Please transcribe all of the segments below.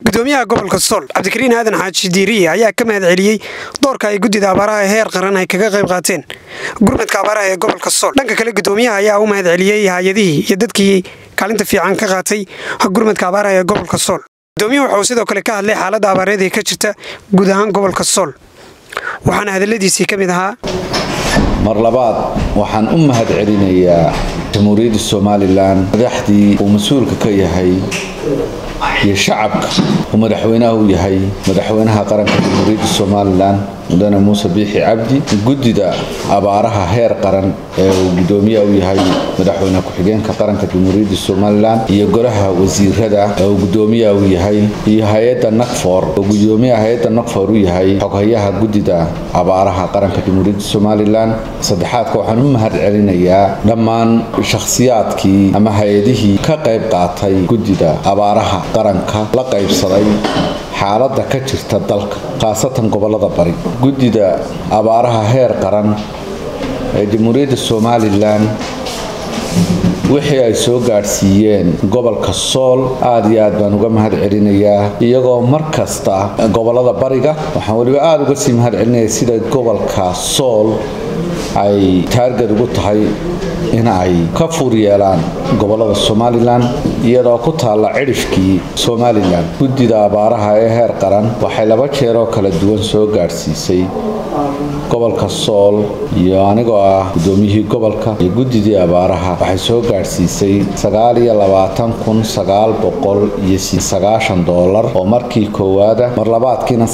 gudoomiyaha gobolka sool cabdikariin aadan xaaji diiriye ayaa ka mahad celiyey doorka ay guddida abaaraha ee heer qaran ay kaga qayb qaateen gurmadka abaaraha ee gobolka sool dhanka kale gudoomiyaha ayaa u mahad celiyey hay-adihii iyo dadkii kaalinta fiican ka qaatay gurmadka abaaraha ee gobolka sool gudoomiyaha waxauu sidoo kale ka hadlay xaaladda abaareed ee ka jirta guud ahaan gobolka sool waxaana hadaladiisii ka mid ahaa mar labaad waxaan u mahad celinayaa jamhuuriyadda somalilan madaxdii uu mas-uulka ka yahay iyo shacabka uu madaxweynaha u yahay madaxweynaha qaranka jamhuuriyadda somalilan mudane muuse biixi cabdi guddida abaaraha heer qaran ee uu gudoomiyaha u yahay madaxweyne ku-xigeenka qaranka jamhuuriyadda somalilan iyo golaha wasiirada ee uu gudoomiyaha u yahay iyo hay-adda nakfor oo gudoomiyaha hay-adda nakfor u yahay xoghayaha guddida abaaraha qaranka jamhuuriyadda somalilan saddexaadka waxaan u mahad celinayaa dhammaan shakhsiyaadkii ama hay-adihii ka qayb qaatay guddida abaaraha qaranka la qaybsaday xaaladda ka jirta dalka khaasatan gobolada bari guddida abaaraha heer qaran ee jamhuuriyadda somalilan wixii ay soo gaadhsiiyeen gobolka sool aad iyo aad baan uga mahad celinayaa iyagoo mar kasta gobolada bariga waxaan weliba aada uga sii mahad celinaya sida gobolka sool ay taargad ugu tahay in ay ka fuur yeelaan gobolada somalilan iyadoo ku taalla cidhifkii somalilan guddida abaaraha ee heer qaran waxay laba jeeroo kala duwan soo gaadhsiisay gobolka sool iyo anigoo ah gudoomiyihii gobolka iyo guddidii abaaraha waxay soo gaadhsiisay iyo dolar oo markii koowaada mar labaadkiina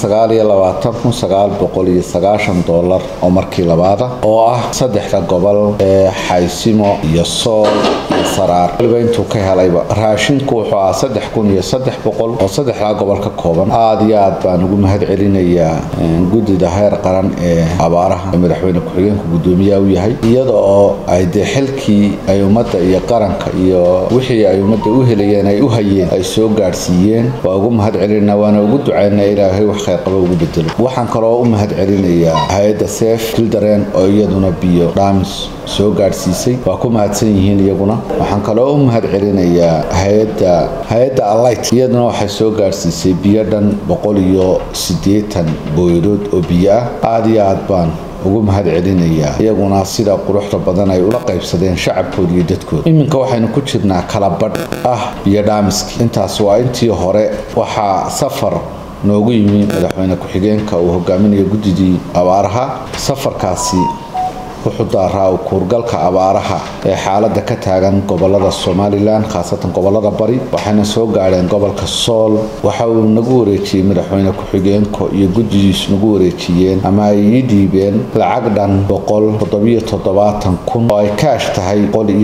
dolar oo markii labaada oo ah saddexda gobol ee xaysimo iyo sool iyo saraar waliba intuu ka helayba raashinku wuxuu ah oo saddexdaa gobol ka kooban aad iyo aad baan ugu mahad celinayaa guddida heer qaran ee abaaraha ee madaxweyne ku-xigeenku gudoomiyaha u yahay iyada oo ay dee xilkii ay ummadda iyo qaranka iyo wixii ay ummadda u helayeen ay u hayeen ay soo gaadhsiiyeen waa ugu mahad celinaa waana ugu ducaynaa ilaahay wax khayrqaba ugu bedelo waxaan kaloo u mahad celinayaa hay-adda seef kildaren oo iyaduna biyo dhaamis soo gaadhsiisay waa ku mahadsan yihiin iyaguna waxaan kaloo u mahad celinayaa hay-adda hay-adda alight iyaduna waxay soo gaadhsiisay biyo dhan boqol iyo siddeetan booyadood oo biyo ah aada iyo aad baan ugu mahad celinayaa iyaguna sida quruxda badan ay ula qaybsadeen shacabkooda iyo dadkooda iminka waxaynu ku jirnaa kala badh ah biyo dhaamiski intaas waa intii hore waxaa safar noogu yimi madaxweyne ku-xigeenka uu hogaaminayo guddidii abaaraha safarkaasi wuxuu daaraa kuurgalka abaaraha ee xaaladda ka taagan gobolada somalilan khaasatan gobolada bari waxayna soo gaadheen gobolka sool waxa uu nagu wareejiyey madaxweyne ku-xigeenka iyo guddidiisu nagu wareejiyeen ama ay ii dhiibeen lacag dhan kun oo ay kaash tahay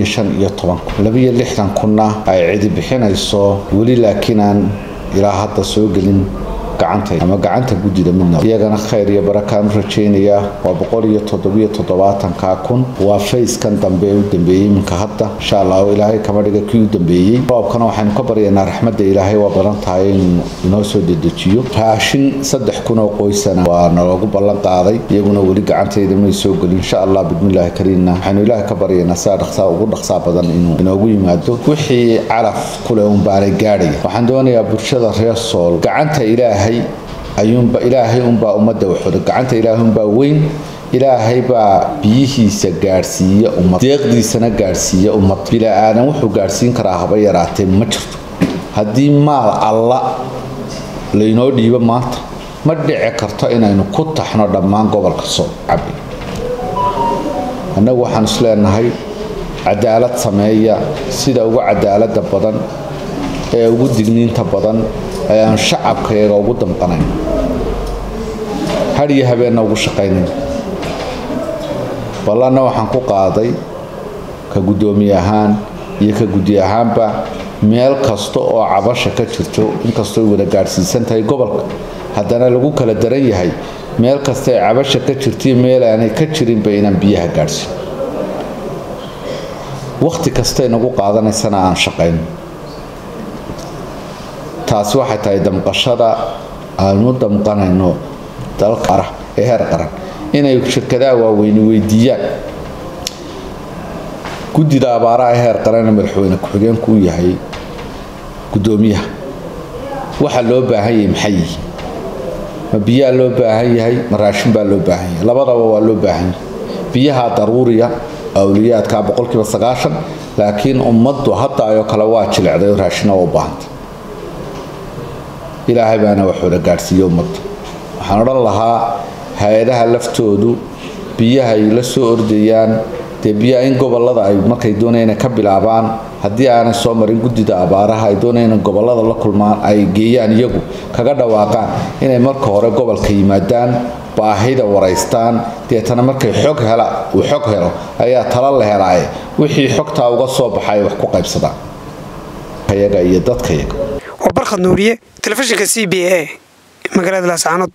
kun kunna ay cidi bixinayso weli laakiin aan ilaa hadda soo gelin gacanta ama gacanta guddida midna iyagana khayr iyo barakaan u rajaynayaa waa boqol iyo toddobiyo toddobaatanka kun waa fayskan dambe u dambeeyey iminka hadda insha allahu ilaahay kama dhiga kii u dambeeyey roobkana waxaynu ka baryaynaa raxmadda ilaahay waa badan tahay inuu inoo soo dedejiyo raashin saddex kun oo qoysana waa naloogu ballan qaaday iyaguna weli gacantayda may soo gelin insha allah bidmillaahi kariinna waxaynu ilaahay ka baryaynaa sidaa dhaqsaa ugu dhaqsaa badan inuu inoogu yimaado wixii calaf kule un baanay gaadhaya waxaan doonayaa bulshada reer sool gacanta ilaahay ayuunba ilaahay unbaa ummadda waxoda gacanta ilaahay unbaa weyn ilaahay baa biyihiisa gaadhsiiya ummad deeqdiisana gaadhsiiya ummad bila-aadan wuxuu gaadhsiin karaa haba yaraatee ma jirto haddii maal alla laynoo dhiibo maanta ma dhici karto inaynu ku taxno dhammaan gobolka soo cabi annagu waxaan isleenahay cadaalad sameeya sida ugu cadaalada badan ee ugu digniinta badan ee aan shacabkayaga ugu damqanayn had iyo habeenna ugu shaqaynayn ballanna waxaan ku qaaday ka guddoomiye ahaan iyo ka guddi ahaanba meel kasta oo cabasha ka jirto inkastoo wada gaadhsiisan tahay gobolka haddana lagu kala daran yahay meel kasta ee cabasha ka jirtaiyo meel aanay ka jirinba inaan biyaha gaadhsiin wakhti kastay nagu qaadanaysana aan shaqayn taasi waxay tahay damqashada aanu damqanayno dalka arah ee heer qaran inay shirkadaha waaweyni weydiiyaan guddida abaaraha heer qaran ee madaxweyne ku-xigeenku u yahay guddoomiyaha waxa loo baahan yahay maxay yihi ma biyaa loo baahan yahay ma raashin baa loo baahan yahay labadaba waa loo baahan yahay biyaha daruuriya awliyaadka boqolkiiba sagaashan laakiin ummaddu hadda ayoo kale waa jilecday oo raashina u baahanta ilaahay baana waxooda gaadhsiiye ummadda waxaan odhan lahaa hay-adaha laftoodu biyaha ay la soo ordayaan dee biyaha in gobolada ay markay doonayaan inay ka bilaabaan haddii aanay soo marin guddida abaaraha ay doonayaan in gobolada la kulmaan ay geeyaan iyagu kaga dhawaaqaan inay marka hore gobolka yimaadaan baahida waraystaan deetana markay xog hela uu xog helo ayaa tala la helaaye wixii xogtaa uga soo baxay wax ku qaybsadaan yaga iyo dadkayaga waa barkhad nuuriye telefishinka c b a magaalada laascaanood